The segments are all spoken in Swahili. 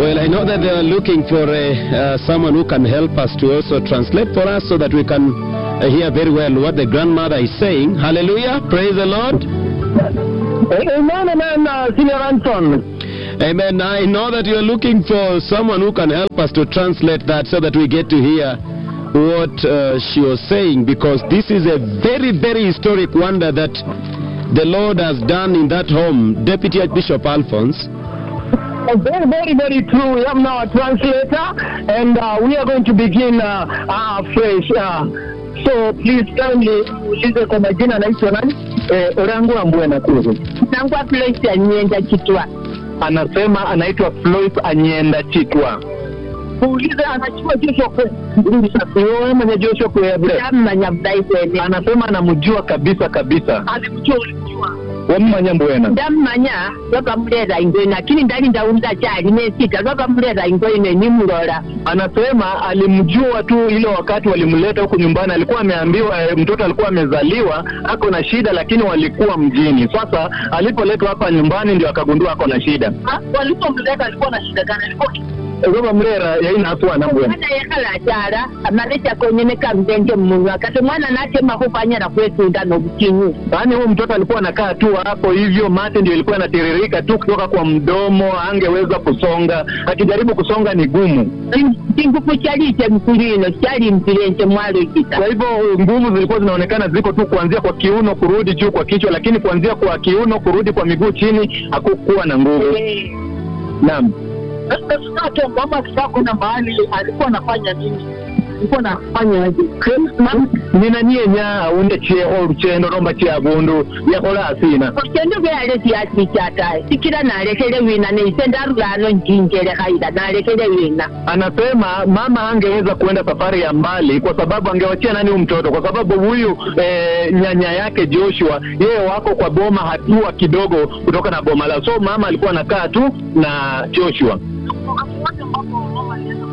Well, I know that they are looking for uh, uh, someone who can help us to also translate for us so that we can uh, hear very well what the grandmother is saying. Hallelujah. Praise the Lord. Amen, amen, uh, Senior Anson. Amen. I know that you are looking for someone who can help us to translate that so that we get to hear what uh, she was saying because this is a very, very historic wonder that the Lord has done in that home. Deputy Archbishop Alphonse. Uh, Very, very, very true. We have now a translator, and uh, we are going to begin uh, uh, fresh. Uh, so please kindly ulize kwa majina anaitwa nani? Eh, Orango Ambwe Nakuru. nangwa Floyd Anyenda Chitwa. Anasema anaitwa Floyd Anyenda Chitwa. Uulize anachua Joshua kwe. Wewe mwenye Joshua kwe vile. Tamanya Bible. Anasema anamjua kabisa kabisa. Alimjua ulimjua. Wamumanya Mbwena. Ndamanya lwabamulera ingoine lakini ndali ndawulira kyali nesita lwabamulera ingoine nimulola Anasema alimjua tu ile wakati walimleta huku nyumbani, alikuwa ameambiwa eh, mtoto alikuwa amezaliwa ako na shida, lakini walikuwa mjini. Sasa alipoletwa hapa nyumbani ndio akagundua ako na shida. Walipomleta alikuwa na shida gani? Alikuwa Roba mrera yaina hakuwa na mbwena. mwana yekhala akyala amalecha konyene kamdenje mmunwa kati omwana natema kufanyala kwetunda n'obutinyu Yaani huyu mtoto alikuwa anakaa tu hapo hivyo, mate ndio ilikuwa inatiririka tu kutoka kwa mdomo, angeweza kusonga. Akijaribu kusonga ni gumu. chingufu kyaliite mkulino kyali mpilenje mwalo kita Kwa hivyo nguvu zilikuwa zinaonekana ziko tu kuanzia kwa kiuno kurudi juu kwa kichwa, lakini kuanzia kwa kiuno kurudi kwa miguu chini hakukuwa na nguvu. Naam. Sasa mama akitaka kwenda mahali alikuwa anafanya nini? Alikuwa anafanya aje? nina niye nya unde chieho luchendo nomba chiabundu yakola asina okyendo byale tyaki kyataye sikira nalekele wina neise ndarulano njinjele khaila nalekele wina anasema mama angeweza kuenda safari ya mbali kwa sababu angewachia nani huyu mtoto kwa sababu huyu eh, nyanya yake Joshua yeye wako kwa boma hatua kidogo kutoka na boma la so mama alikuwa anakaa tu na Joshua Wakati ambapo mama alienda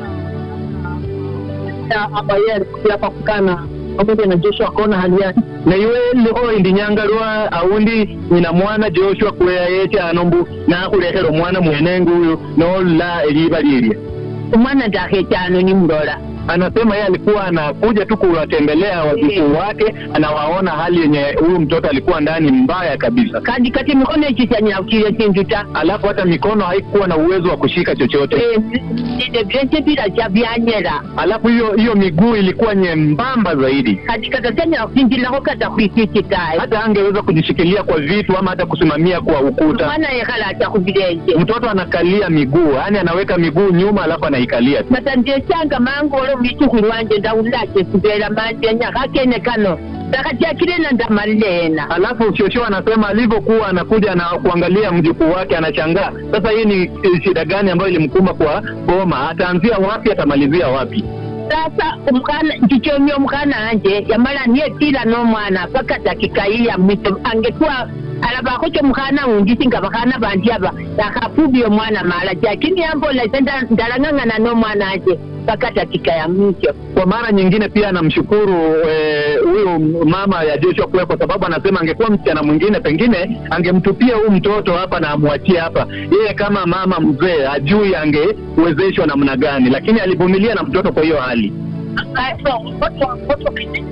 kumwambia hapa yeye alikuja hapa kukana pamoja na Joshua akaona hali yake. na iwe liho indi nyangalwa aundi nyina mwana Joshua kuya yeche anombu nakhulekela omwana mwenengu uyu nola eliba lilye omwana ndakhechano nimulola anasema yeye alikuwa anakuja tu kuwatembelea wajukuu wake, anawaona hali yenye huyu mtoto alikuwa ndani mbaya kabisa, kandi kati mikono ekisanyakile kintu ta alafu hata mikono haikuwa na uwezo wa kushika chochote, nide byenje biracha byanyera alafu hiyo hiyo miguu ilikuwa nyembamba zaidi, kati katasanyala kusinjilako kata khwisisitaye hata angeweza kujishikilia kwa vitu ama hata kusimamia kwa ukuta. omwana yekhala acha khubilenje Mtoto anakalia miguu, yaani anaweka miguu nyuma, alafu anaikalia tu. mata ndechanga mangu olo mwichukhu lwanje ndawulake sibela manjenya khakene kano ndakhatyakile na ndamalena Alafu Shosho anasema alivyokuwa anakuja na kuangalia mjukuu wake anashangaa, sasa hii ni eh, shida gani ambayo ilimkuma kwa boma? Ataanzia wapi? Atamalizia wapi? sasa omukana ndikyomya omukana anje yamala niyetila n'omwana paka dakika iya mwiso angekuwa alabakho kyomukana wundi singa bakhana bandi aba nakhafubya omwana mala jakini yambola ise nda- ndalang'ang'ana n'omwana anje paka dakika ya mwisho Kwa mara nyingine pia anamshukuru eh, huyu mama ya Joshua Kwe kwa sababu anasema angekuwa msichana mwingine pengine angemtupia huyu mtoto hapa na amwachie hapa. Yeye kama mama mzee ajui angewezeshwa namna gani, lakini alivumilia na mtoto kwa hiyo hali. Sasa watu watu wakijiji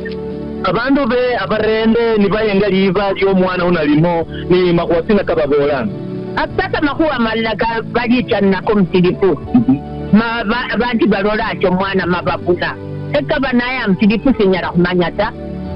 abandu be abarende nibayenga liiva ly'omwana uno alimo ni makhwasina kababolanga sasa makhuwa malala ga- balitanako musilifu Ma- ba- bandi balola atyo omwana mababuna ekaba naye amusilifu sinyala khumanya ta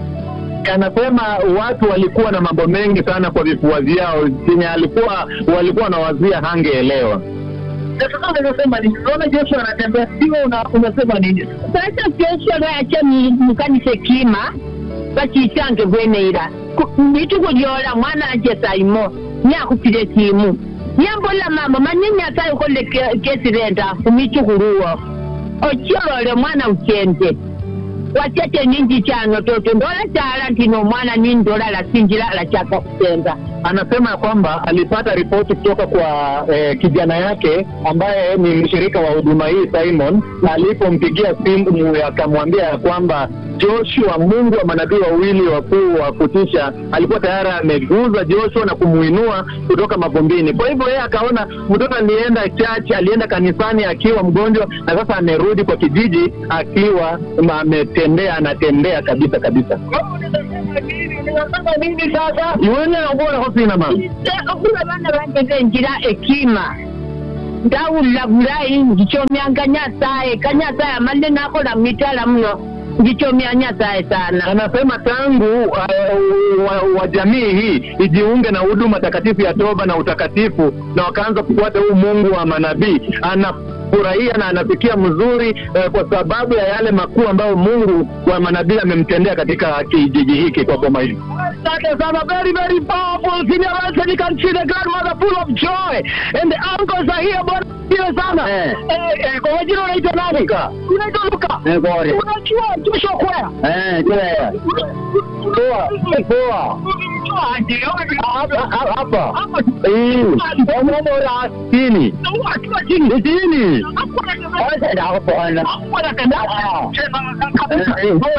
anasema watu walikuwa na mambo mengi sana kwa vifua vyao chenye alikuwa walikuwa wanawazia hangeelewa sasa unasema nini? Unaona Joshua anatembea sio una, unasema nini? sasa Joshua lwayacha mukanisa ekima bakisange bweneira mituku lyola mwana anje saimo nyakhupile esimu nyambola mama manye nyasaye ukholele ke- kesirenda khumituku luwo ocholole mwana uchende wachete ninji chano toto ndola chala ndino omwana nindola lasinjila lachaka kutenda anasema ya kwamba alipata ripoti kutoka kwa eh, kijana yake ambaye ni mshirika wa huduma hii Simon, na alipompigia simu akamwambia ya kwamba Joshua, Mungu wa manabii wawili wakuu wa kutisha, alikuwa tayari ameguza Joshua na kumuinua kutoka mavumbini. Kwa hivyo yeye akaona mtoto alienda church, alienda kanisani akiwa mgonjwa, na sasa amerudi kwa kijiji akiwa ma- ametembea, anatembea kabisa kabisa. Unasema nini sasa? Iwene obora hosina mama. okula bana banteka enjira ekima ndawulira bulayi ngikyomyanga nyasaye kanyasaye amalire nakola mitala muno ngikyomya nyasaye sana Anasema tangu uh, wa, wa jamii hii ijiunge na huduma takatifu ya toba na utakatifu, na wakaanza kufuata huu Mungu wa manabii, anafurahia na anafikia mzuri uh, kwa sababu ya yale makuu ambayo Mungu wa manabii amemtendea katika kijiji hiki kwa boma hili. That is a very, very powerful senior answer. You can see the grandmother full of joy. And the uncles are here, bwana asifiwe sana. Eh. Eh, eh, kwa majina unaitwa nani? Luka. Unaitwa Luka. Unajua Joshua Kwea? Eh, kile. Poa, poa. Unamjua aje? Hapa hapa. Hapa. Eh, omora chini. Akiwa chini. Chini. Hapo anatembea. Sasa hapo ana. Hapo anatembea. Kabisa.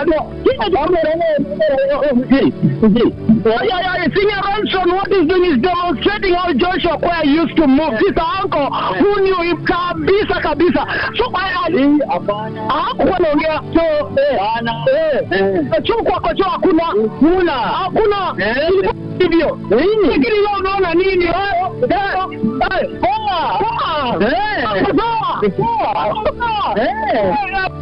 Yeah, yeah, yeah. Senior Ransom, what he's doing is demonstrating how Joshua Kwea used to move. This uncle who knew him kabisa kabisa. So I hakuwa naongea so eh chuo kwako chuo hakuna huna hakuna hivyo lakini leo unaona nini eh eh eh poa poa Eh. poa poa eh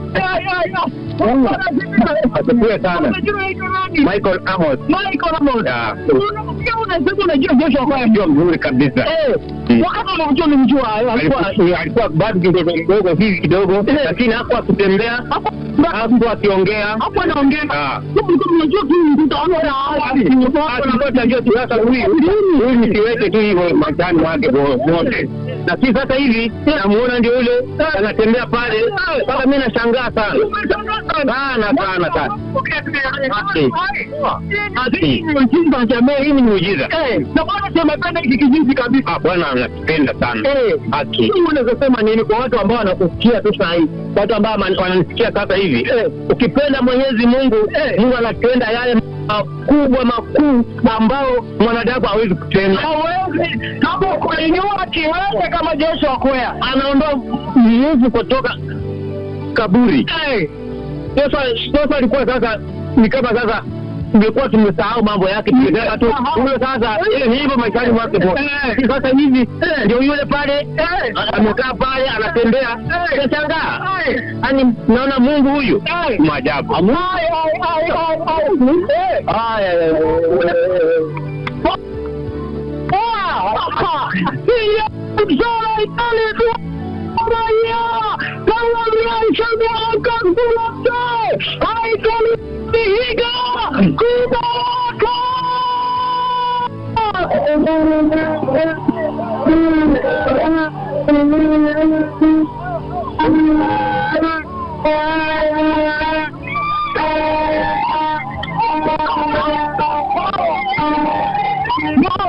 Asifiwe sana. Michael Amos. Michael Amos. Yeah. Unasikia unasema unajua Joshua Kwea Ndio mzuri kabisa. Eh, Mm. wakati unamjua ulimjua alikuwa alikuwa alikuwa bado kidogo mdogo hivi kidogo, lakini hakuwa akitembea, hakuwa akiongea. hapo anaongea Ah. unajua tu utaona Tunajua tu sasa huyu huyu ni kiwete tu hivyo maishani wake wote, na si sasa hivi namuona ndio yule anatembea pale, mpaka mimi nashangaa sana sana sana sana. Hii ni muujiza. na bwana tumependa hiki kijiji kabisa Ah, Bwana anakipenda sana. Eh. Haki. Hii unaweza sema nini kwa watu ambao wanakusikia tu saa hii, watu ambao man- wananisikia sasa hivi? Ukipenda Mwenyezi Mungu, Mungu anatenda yale makubwa makuu ambao mwanadamu hawezi kutenda. hawezi kama kuinua kiwete kama Joshua Kwea Anaondoa mwovu kutoka kaburi. Eh, Sasa sasa alikuwa sasa ni kama sasa tumekuwa tumesahau mambo yake, tumetaka tu huyo sasa, ile ni hivyo maishani mwake tu. Eh. Sasa hivi ndio yule pale amekaa pale anatembea, nashangaa yani, naona Mungu huyu Eh. maajabu. ai, ai, ai, ai, ai. Eh. Haya, Thank you.